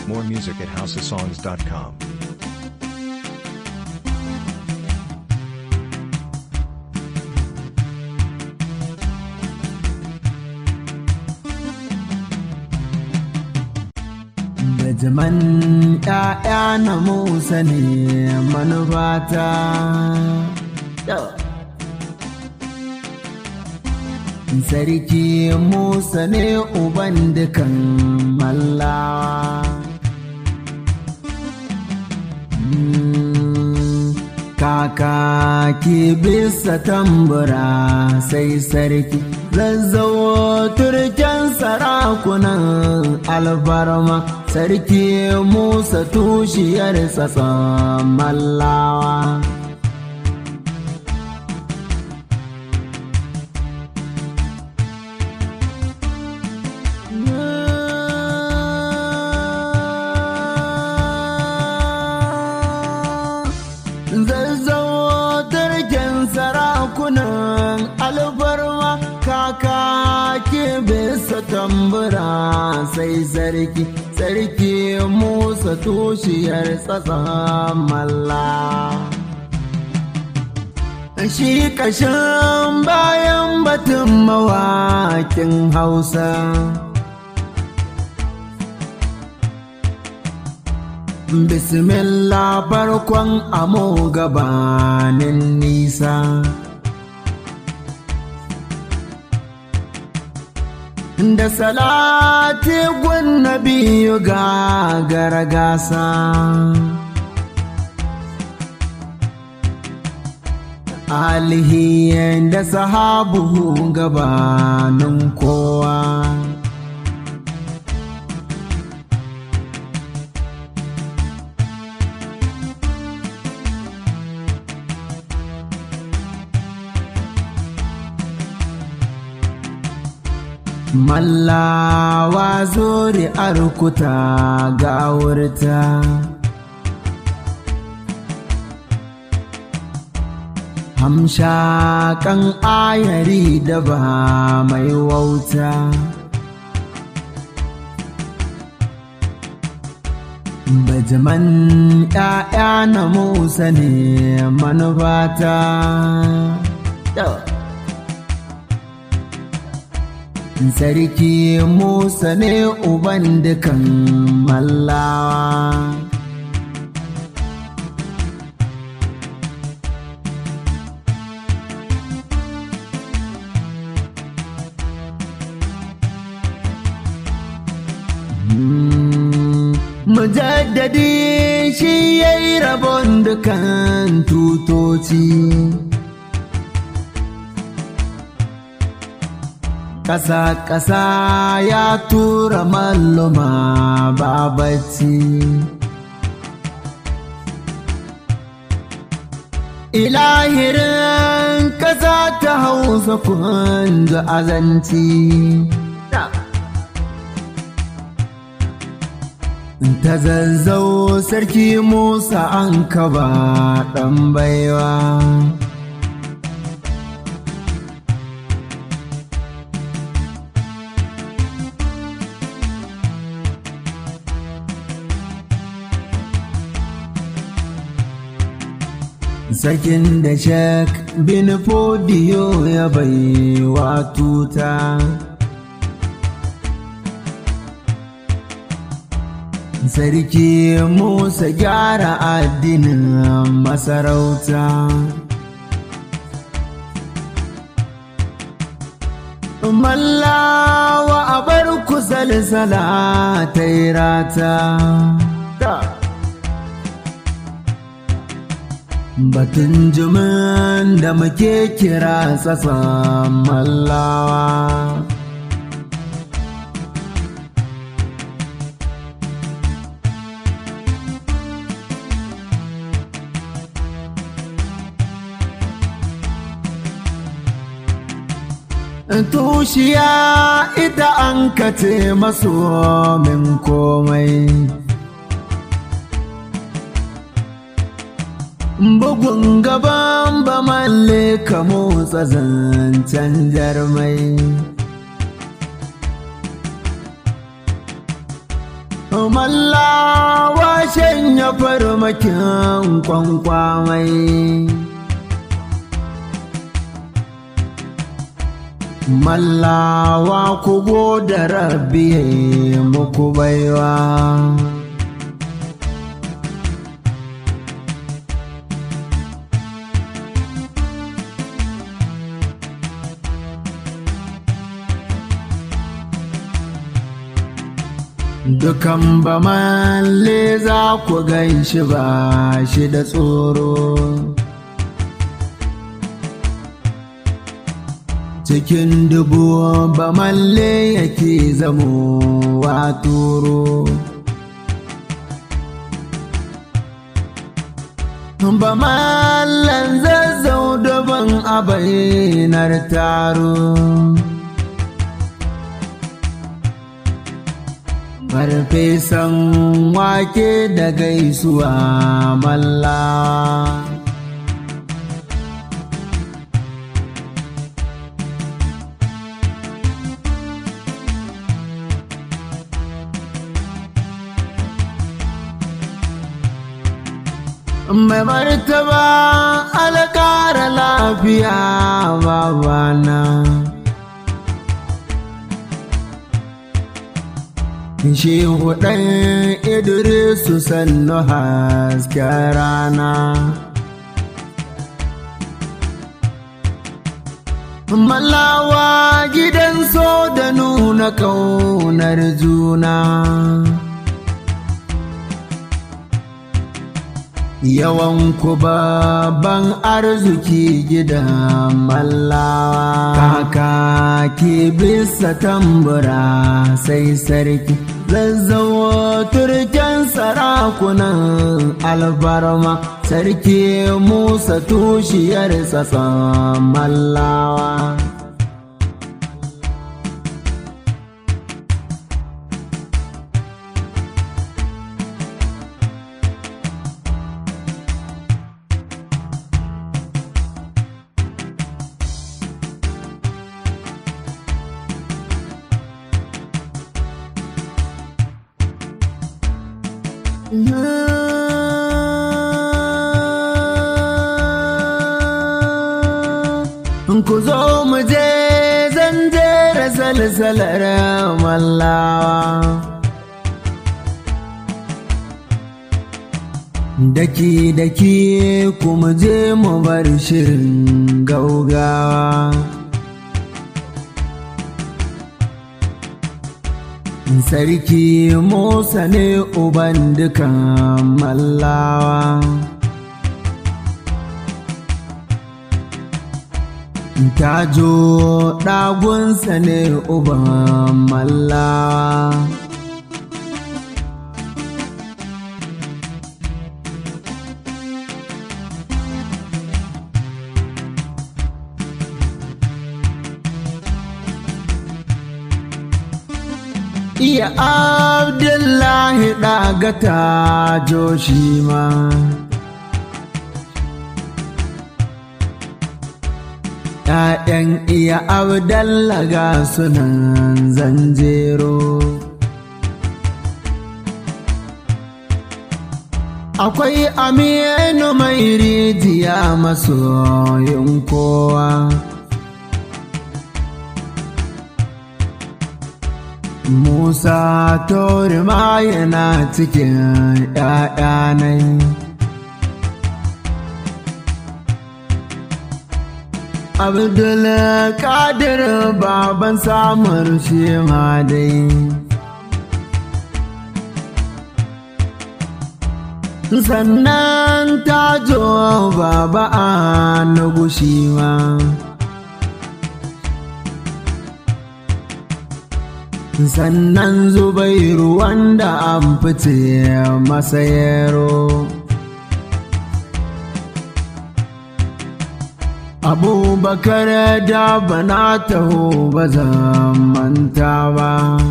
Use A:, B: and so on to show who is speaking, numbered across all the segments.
A: More music at houseofsongs.com.
B: Bajiman ‘ya'ya na Musa ne manufata. Sarki Musa ne uban dukan mallawa. Kaka ki bisa tambura sai sarki zazzawo turken sarakunan albarma sarki Musa tushiyar tsatson mallawa. Zazzawo turken sarakunan albarma kaka ke bisa tambura sai sarki sarki musa tushiyar tsatsan malla shi kashin bayan batun mawakin hausa bismillah farkon amo gabanin nisa da salati gun biyu ga gargasa alihi da sahabu gabanin kowa Mallawa zuri arkuta ga wurta. Hamshakan ayari da ba mai wauta. Bajiman ‘ya'ya na Musa ne manufata. Sarki Musa ne uban dukan mallawa. Mujaddadi shi ya yi rabon dukan tutoci. ƙasa-ƙasa ya tura malluma babaci. Ilahirin ƙasa ta hausa kundu azanci. Ta zazzau sarki Musa an kaba ɗan baiwa. Sakin da shek bin fodiyo ya bai wa tuta. Sarki Musa gyara addinin masarauta. Mallawa a bar ku salsala ta yi rata. Batun jimin da muke kira tsatsan mallawa. Tushiya ita an kace maso min komai. bugun gaban ba malle ka motsa zancen jarmai mallawa shanya farmakin kwankwamai mallawa ku da rabbi muku baiwa Dukan ba malle za ku gan shi ba shi da tsoro. Cikin dubu ba malle yake zamo wa turo. Ba mallan zazzau daban a bayanar taro. farfesan wake da gaisuwa malla mai martaba alƙara lafiya babana Shehu ɗan Idrisu sannu hasken rana. Malawa gidan so da nuna ƙaunar juna. Yawan ku babban arziki gidan mallawa. Kaka ke bisa tambura sai sarki. zazzawo turken sarakunan albarma sarki musa tushiyar tsatson mallawa ku zo mu je zan jera salsalar mallawa daki daki kuma je mu bar shirin gaugawa sarki musa ne uban dukan mallawa tajo ɗagunsa ne uban mallawa iya abdullahi ɗagata joshima ‘Ya'yan iya abdallaga sunan zanjero Akwai aminu mai rijiya masoyin kowa Musa Torima yana cikin ‘ya'yanai. Abdul Kadir baban samun shi ma dai. Sannan tajo baba a na gushi ma. sannan zubairu wanda an fice masa yaro abubakar da bana taho ba zan manta ba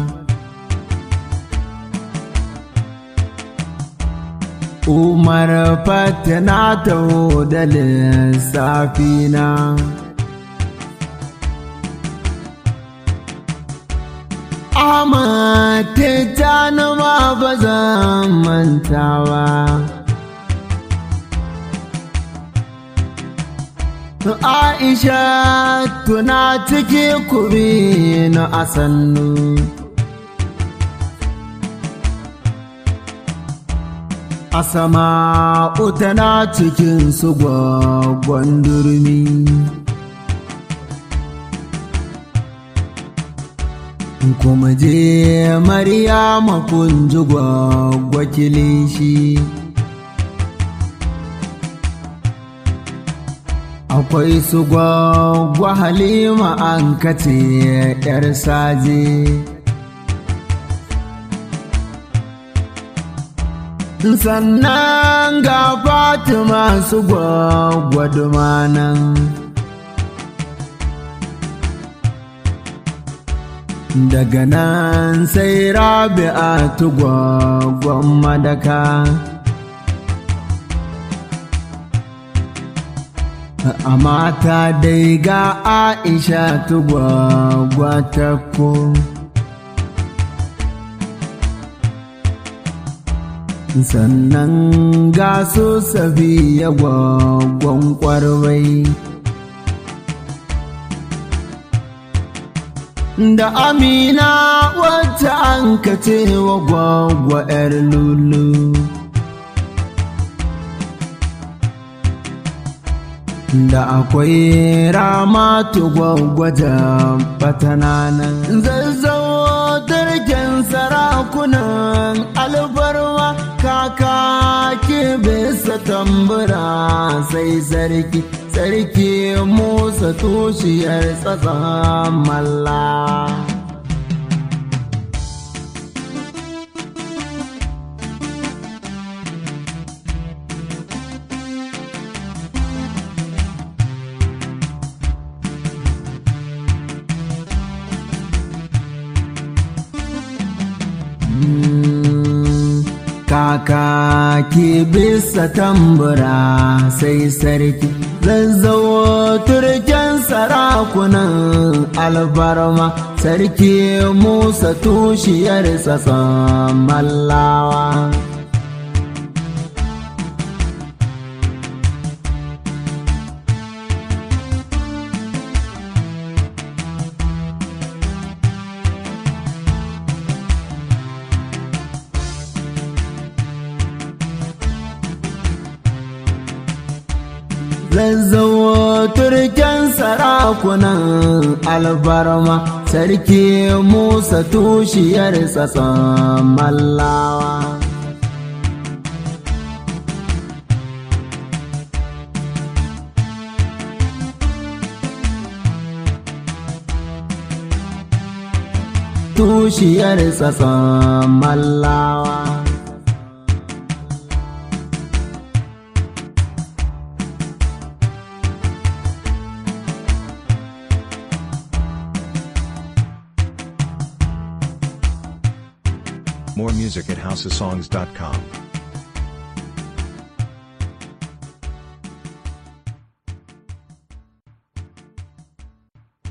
B: umar fatina taho da lissafina Ahmad titani ma ba zan manta ba Aisha tuna ciki kuri na asannu Asama tana cikin su gwaggon durmi kuma je Maryama kun ji gwagwa kilishi akwai su gwagwa halima an kace yar saje sannan ga fatima su gwagwa dumanan daga nan sai rabi'a gwagwan madaka a mata dai ga aisha gwagwa ta ko sannan ga su safiya gwagwan kwarwai da amina wacce an kace wa gwagwa 'yar lulu da akwai ramatu gwagwaja batananan zazzawo turken sarakunan alfarwa kaka ke bisa tambura sai sarki sarki musa tushiyar tsatsan malla kaka ke bisa tambura sai sarki zazzawo turken sarakunan albarma sarki musa tushiyar tsatsan mallawa zazzawo turken sarakunan albarma sarki musa tushiyar tsatsan mallawa tushiyar tsatsan mallawa
A: More music at houseofsongs.com.